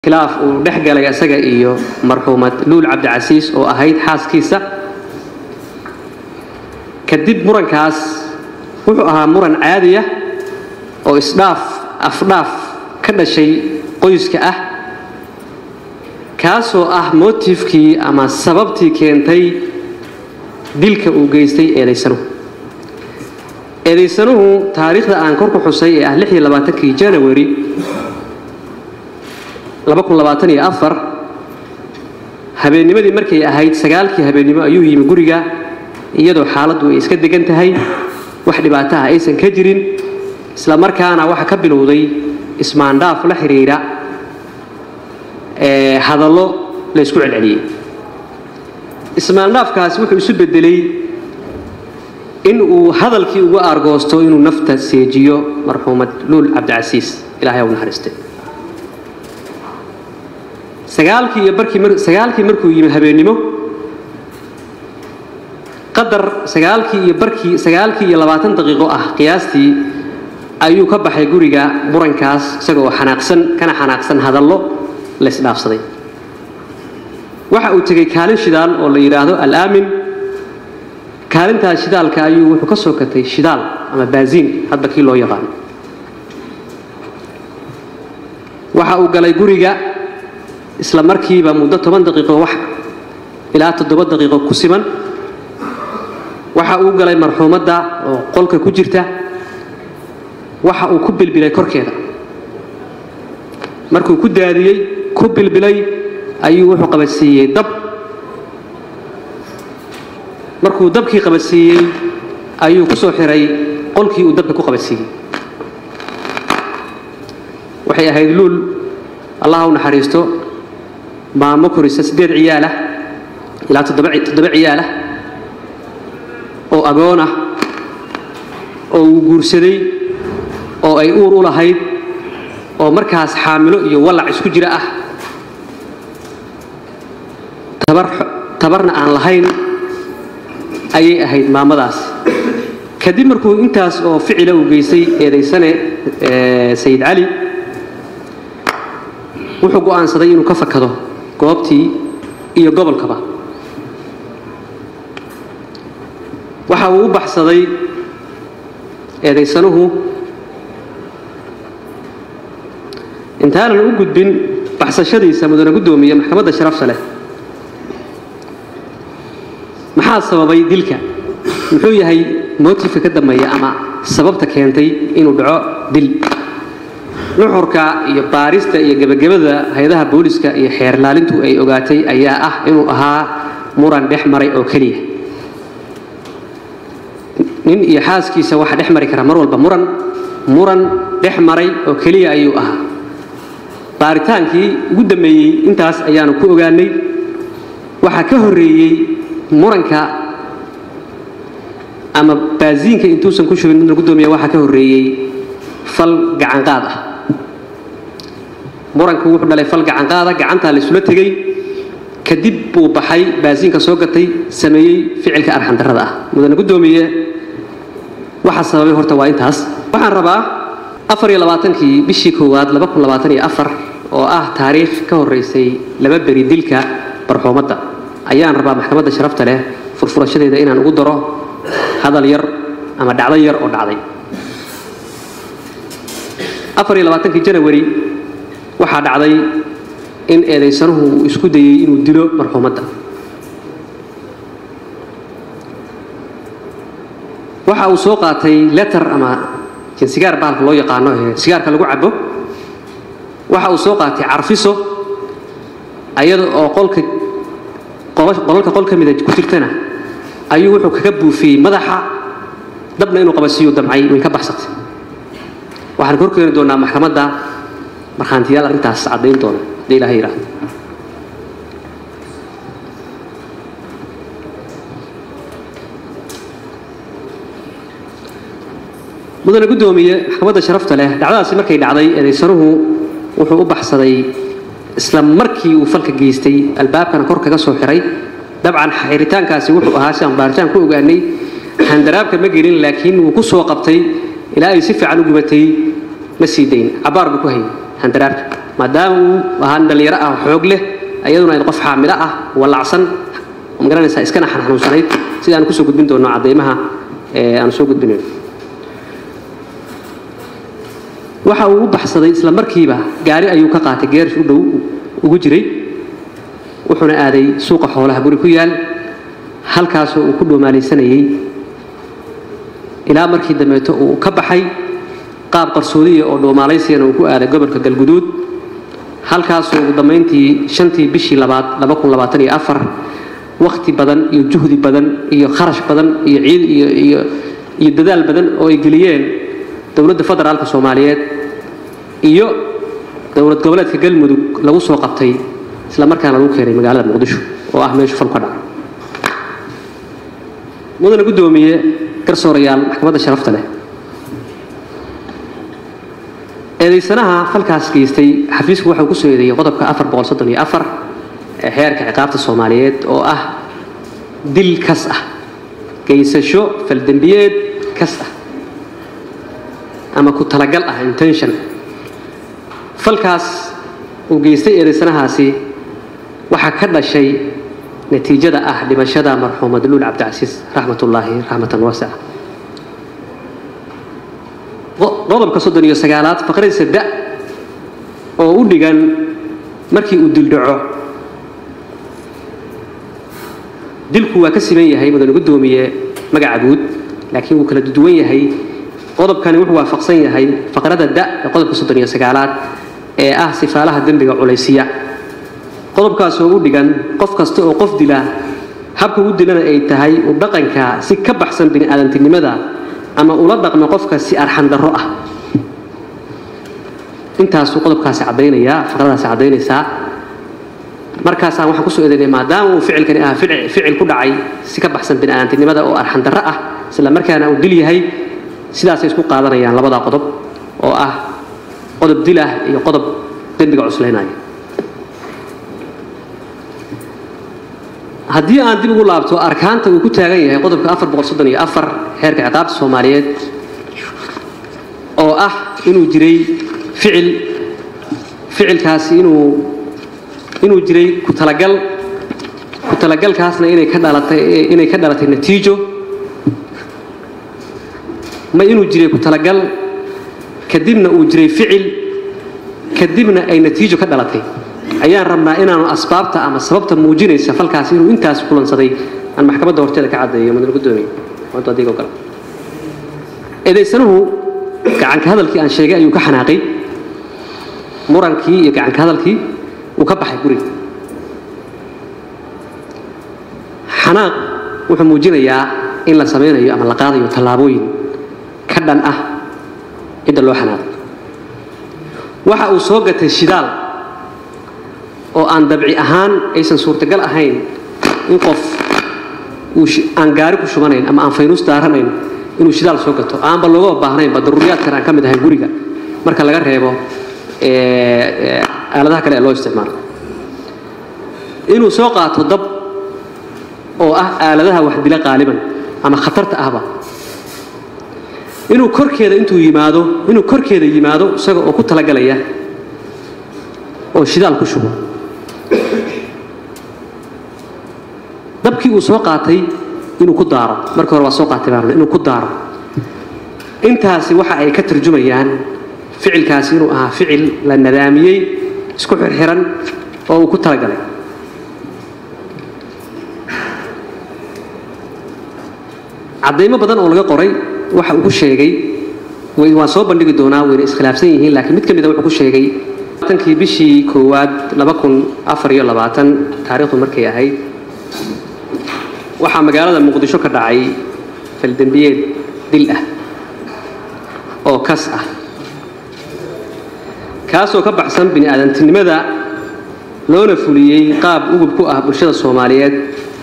khilaaf uu dhex galay isaga iyo marxuumad luul cabdicasiis oo ahayd xaaskiisa kadib murankaas wuxuu ahaa muran caadi ah oo isdhaaf afdhaaf ka dhashay qoyska ah kaasoo ah motifkii ama sababtii keentay dilka uu geystay eedaysanuhu eedaysanuhu taariikhda aan kor ku xusay ee ah kii janawari habeennimadii markay ahayd sagaalkii habeennimo ayuu yimi guriga iyadoo xaaladdu ay iska degan tahay wax dhibaataha aysan ka jirin isla markaana waxa ka bilowday ismaandhaaf la xidhiidha hadallo la ysku celceliyey ismaandhaafkaasi wuxuu isu bedelay in uu hadalkii uga aargoosto inuu nafta seejiyo marxuumad luul cabdicasiis ilahay u naxariistay sagaalkii iyo barkiisagaalkii markuu yimi habeennimo qadar sagaalkii iyo barkii sagaalkii iyo labaatan daqiiqo ah qiyaastii ayuu ka baxay guriga murankaas isaga oo xanaaqsan kana xanaaqsan hadallo la isdhaafsaday waxa uu tegey kaalin shidaal oo la yidhaahdo alaamin kaalintaas shidaalka ayuu wuxuu ka soo katay shidaal ama baasiin hadba kii loo yaqaano waxa uu galay guriga isla markiiba muddo toban daqiiqo wax ilaa toddoba daqiiqo ku siman waxa uu galay marxuumadda oo qolka ku jirta waxa uu ku bilbilay korkeeda markuu ku daadiyey ku bilbilay ayuu wuxuu qabadsiiyey dab markuu dabkii qabadsiiyey ayuu ku soo xiray qolkii uu dabka ku qabadsiiyey waxay ahayd luul allah u naxariisto maamo korisa siddeed ciyaalah ilaa toddoba ciyaalah oo agoon ah oo uu guursaday oo ay uur u lahayd oo markaas xaamilo iyo wallac isku jira ah tabarna aan lahayn ayay ahayd maamadaas kadib markuu intaas oo ficila uu geystay eedaysane sayid cali wuxuu go'aansaday inuu ka fakado goobtii iyo gobolkaba waxa uu u baxsaday eedaysanuhu intaanan u gudbin baxsashadiisa mudane guddoomiye maxkamadda sharafta leh maxaa sababay dilka muxuu yahay motifka ka dambeeya ama sababta keentay inuu dhaco dil nuxurka iyo baarista iyo gebagabada hay-adaha booliska iyo xeerlaalintu ay ogaatay ayaa ah inuu ahaa muran dhex maray oo keliya nin iyo xaaskiisa waxa dhex mari kara mar walba muran muran dhex maray oo keliya ayuu ahaa baaritaankii ugu dambeeyey intaas ayaanu ku ogaanay waxaa ka horreeyey muranka ama baasiinka intuusan ku shubin midna guddoomiya waxaa ka horreeyey fal gacanqaad ah muranku wuxuu dhalay fal gacanqaada gacantaa la isula tegey kadib buu baxay baasiinka soo gatay sameeyey ficilka arxandarrada ah mudane guddoomiye waxa sababay horta waa intaas waxaan rabaa afar iyo labaatankii bishii koowaad laba kun labaatan iyo afar oo ah taariikh ka horraysay laba beri dilka barxuumadda ayaan rabaa maxkamadda sharafta leh furfurashadeeda inaan ugu daro hadal yar ama dhacdo yar oo dhacday afar iyo labaatankii janawari waxaa dhacday in eedaysanuhu uu isku dayey inuu dilo marxuumadda waxa uu soo qaatay letter ama sigaar bahalka loo yaqaano ee sigaarka lagu cabo waxa uu soo qaatay carfiso ayada oo qolka qolalka qol ka mida ku jirtana ayuu wuxuu kaga buufiyey madaxa dabna inuu qabasiiyo damcay way ka baxsatay waxaan ka horkeeni doonaa maxkamadda markhaantiyaal arrintaas caddayn doona haddii ilaha yidhaahdo mudane guddoomiye maxkamadda sharafta leh dhacdadaasi markay dhacday eedaysanuhu wuxuu u baxsaday isla markii uu falka geystay albaabkana kor kaga soo xiray dabcan xiritaankaasi wuxuu ahaa si aan baaritaan ku ogaanay handaraabka ma gelin laakiin wuu ku soo qabtay ilaa ay si fiican u gubatay ma sii dayn cabaar buu ku hayay handaraabka maadaama uu ahaa dhallinyaro ah xoog leh iyaduna ay qof xaamilo ah walacsan magaranaysaa iskana xanuunsanayd sida aan kusoo gudbin doono cadeymaha aan soo gudbinayn waxa uu u baxsaday isla markiiba gaari ayuu ka qaatay geerish u dhow ugu jiray wuxuuna aaday suuqa xoolaha guri ku yaal halkaasoo uu ku dhoomaalaysanayey ilaa markii dambeeto uu ka baxay qaab qarsoodiya oo dhoomaalaysiyan uu ku aaday gobolka galguduud halkaasoo ugu dambayntii shantii bishii labaad laba kun labaatan iyo afar wakhti badan iyo juhdi badan iyo kharash badan iyo ciid iyo iyo iyo dadaal badan oo ay geliyeen dowladda federaalka soomaaliyeed iyo dowlad goboleedka galmudug lagu soo qabtay isla markaana lagu keenay magaalada muqdisho oo ah meeshu falku ka dhaca mudana guddoomiye garsoorayaal maxkamadda sharafta leh eedaysanaha falkaas geystay xafiisku waxau ku soo eedeeyey qodobka afar boqol soddon iyo afar ee xeerka ciqaabta soomaaliyeed oo ah dil kas ah geysasho faldembiyeed kas ah ama ku talagal ah intention falkaas uu geystay eedaysanahaasi waxaa ka dhashay natiijada ah dhimashada marxuumad luul cabdicasiis raxmatullaahi raxmatan waasica qodobka soddon iyo sagaalaad faqradiisa da oo u dhigan markii uu dildhaco dilku waa ka siman yahay mudane guddoomiye magaca guud laakiin wuu kala duwan yahay qodobkani wuxuu waafaqsan yahay faqrada da ee qodobka soddon iyo sagaalaad ee ah sifaalaha dembiga culaysiya qodobkaasoo u dhigan qof kasta oo qof dila habka u dilana ay tahay u dhaqanka si ka baxsan bini'aadantinimada ama ula dhaqmo qofka si arxandarro ah intaasuu qodobkaasi caddaynayaa faqradaasi caddaynaysaa markaasaan waxaan kusoo eedaynay maadaama uu ficilkani ah ficil ku dhacay si ka baxsan bini'aadantinimada oo arxandarro ah isla markaana uu dil yahay sidaasay isku qaadanayaan labadaa qodob oo ah qodob dil ah iyo qodob dembiga cuslaynaya haddii aan dib ugu laabto arkaanta uu ku taagan yahay qodobka afar boqol soddon iyo afar xeerka ciqaabta soomaaliyeed oo ah inuu jiray ficil ficilkaasi inuu inuu jiray ku talagal ku talagalkaasna inay ka dhalatay inay ka dhalatay natiijo ma inuu jiray ku talagal kadibna uu jiray ficil kadibna ay natiijo ka dhalatay ayaan rabnaa inaanu asbaabta ama sababta muujinaysa falkaas inuu intaas kulansaday aan maxkamadda horteeda ka caddeeyo mudane guddoomiye adigo kale eedaysanuhu gacanka hadalkii aan sheegay ayuu ka xanaaqay murankii iyo gacanka hadalkii uu ka baxay guriga xanaaq wuxuu muujinayaa in la samaynayo ama la qaadayo tallaabooyin ka dhan ah cidda loo xanaaqay waxa uu soo gatay shidaal oo aan dabci ahaan aysan suurtagal ahayn in qof uu aan gaari ku shubanayn ama aan faynuus daaranayn inuu shidaal soo gato aanba looga baahnaynba daruuriyaadkan aan ka mid ahayn guriga marka laga reebo aaladaha kale ee loo isticmaalo inuu soo qaato dab oo ah aaladaha wax dila qaaliban ama khatarta ahba inuu korkeeda intuu yimaado inuu korkeeda yimaado isaga oo ku talagalaya oo shidaal ku shubo dabkii uu soo qaatay inuu ku daaro markii hore waa soo qaatay baan inuu ku daaro intaasi waxa ay ka tarjumayaan ficilkaasi inuu ahaa ficil la nadaamiyey isku xirxiran oo uu ku talagalay caddaymo badan oo laga qoray waxa uu ku sheegay waan soo bandhigi doonaa wayna iskhilaafsan yihiin laakiin mid ka mida wuxuu ku sheegay tankii bishii koowaad laba kun afar iyo labaatan taariikhdu markay ahayd waxaa magaalada muqdisho ka dhacay faldembiyeed dil ah oo kas ah kaasoo ka baxsan bini'aadantinimada loona fuliyey qaab ugub ku ah bulshada soomaaliyeed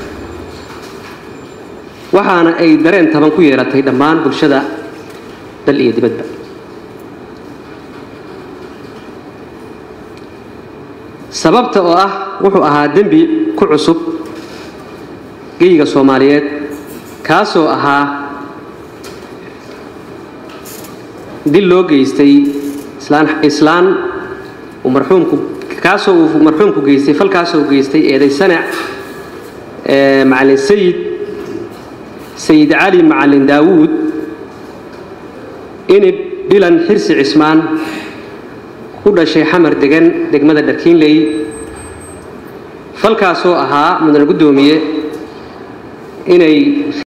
waxaana ay dareen taban ku yeelatay dhammaan bulshada dal iyo dibadba sababta oo ah wuxuu ahaa dembi ku cusub geyiga soomaaliyeed kaasoo ahaa dil loo geystay islaan uu marxuumku kaasoo uu marxuumku geystay falkaasoo geystay eeday sanac macalin sayid sayid cali macalin daawuud inib bilan xirsi cismaan ku dhashay xamar degan degmada dharkiinley falkaasoo ahaa mudane guddoomiye inay